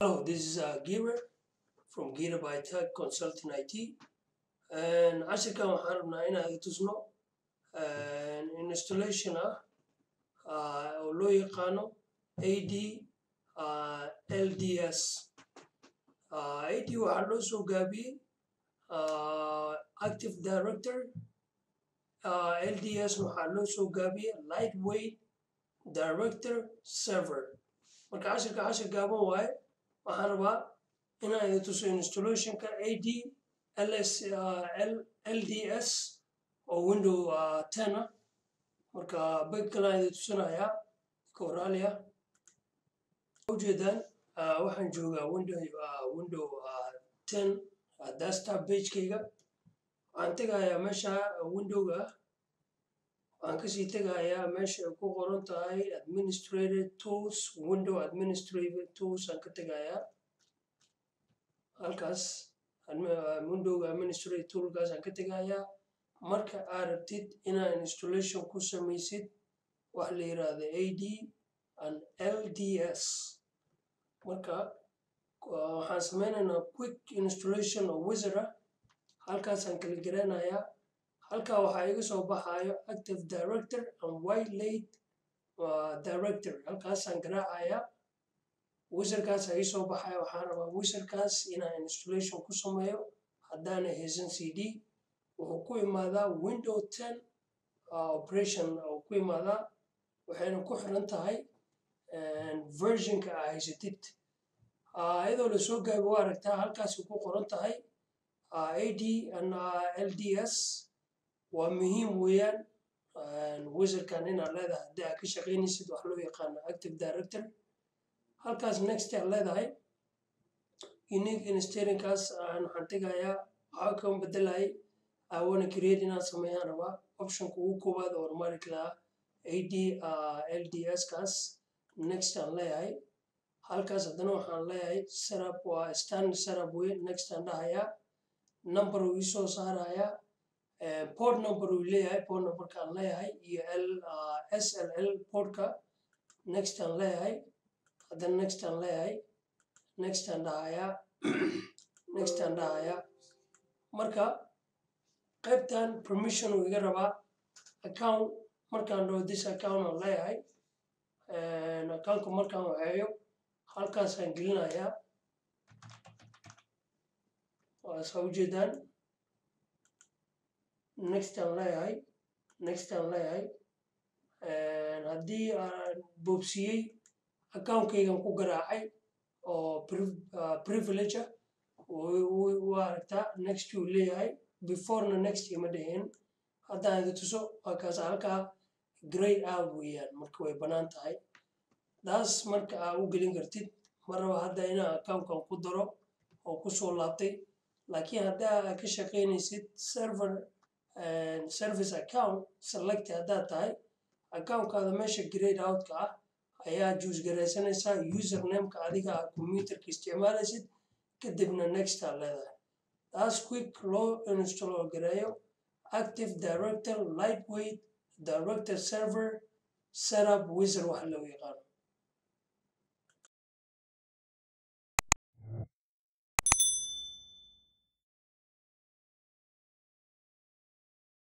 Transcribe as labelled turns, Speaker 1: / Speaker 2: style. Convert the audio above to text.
Speaker 1: Hello, this is uh, Gira from Gira by Tech Consulting IT. And casharkan waxaan rabnaa inaan tusno installation ah uh, oo loo yaqaano AD uh, LDS. Uh, AD waxaa loo soo gaabiyey uh, Active Director. Uh, LDS waxaa loo soo gaabiyey Lightweight Director Server. Marka casharka cashar gaaban waaye waxaan rabaa inaan idin tuso installationka AD LS, uh, L, LDS oo window uh, 10 ah marka bag kalaan idin tusinayaa koralia ujeedaan uh, waxaan joogaa window, uh, window uh, 10 uh, desktop pagekayga waxaan tegayaa meesha windowga ah waxaan kasii tegayaa meesha ay ku qoran tahay administrative tools window administrative tools aan ka tegayaa halkaas windowga administrative toolkaas aan ka tegayaa marka aad rabtid inaad installation ku samaysid wax la yiraahdo ad and lds marka waxaan sameynaynaa quick installation oo wizard ah halkaasaan kala garanayaa halkaa waxaa iga soo baxayo active director and white late uh, director halkaasaan garaacayaa wizardkaas ii soo baxaya waxaan rabaa wizardkaas inaan installation ku sameeyo haddaana haysan cd wuxuu ku imaadaa window 10 uh, operation oo ku imaadaa waxayna ku xiran tahay versionka aa haysatid iyadoo lasoo gaabi waa aragtaa halkaasi ku qoran tahay ad and lds waa muhiim weeyaan wizardkan inaad leedahay haddii aad ka shaqaynaysid wax loo yaqaano active director halkaas next aad leedahay unique installingkaas waxaan tegayaa waxaa kan bedelayay awana create inaan sameeyaan rabaa optionka ugu koowaad oo automatic laha ad lds kaas next aan leeyahay halkaas haddana waxaan leeyahay setup waa standard setup wey next aan dhahayaa number uu isoo saarayaa port number uu leeyahay port numberka aan leeyahay iyo l sll portka next aan leeyahay haddana next aan leeyahay next aan dhahayaa next aan dhahayaa marka qaybtan permission uu iga rabaa account markaan dhaho this account aan leeyahay accountka markaan waxeeyo halkaasaan gelinayaa waa saa ujeedaan next aan leeyahay next aan leeyahay haddii aan boobsiyey accountkaygan ku garaacay oo privilege ah waa aragtaa next uu leeyahay beforena next ima dheheen haddaan idi tuso waa kaas halkaa grey out weeyaan marka way bannaan tahay taas marka aa u gelin kartid ma raba hadda inaa accountkan ku daro oo kusoo laabtay laakiin haddaa aad ka shaqaynaysid server service account select haddaad tahay accountkaada meesha grade outka ah ayaa juus garaysanaysaa usernameka adiga aad computerka isticmaalaysid kadibna next aad leedahay taas quick loo install gareeyo active director lightweight director server setup wizard waxa loo yaqaano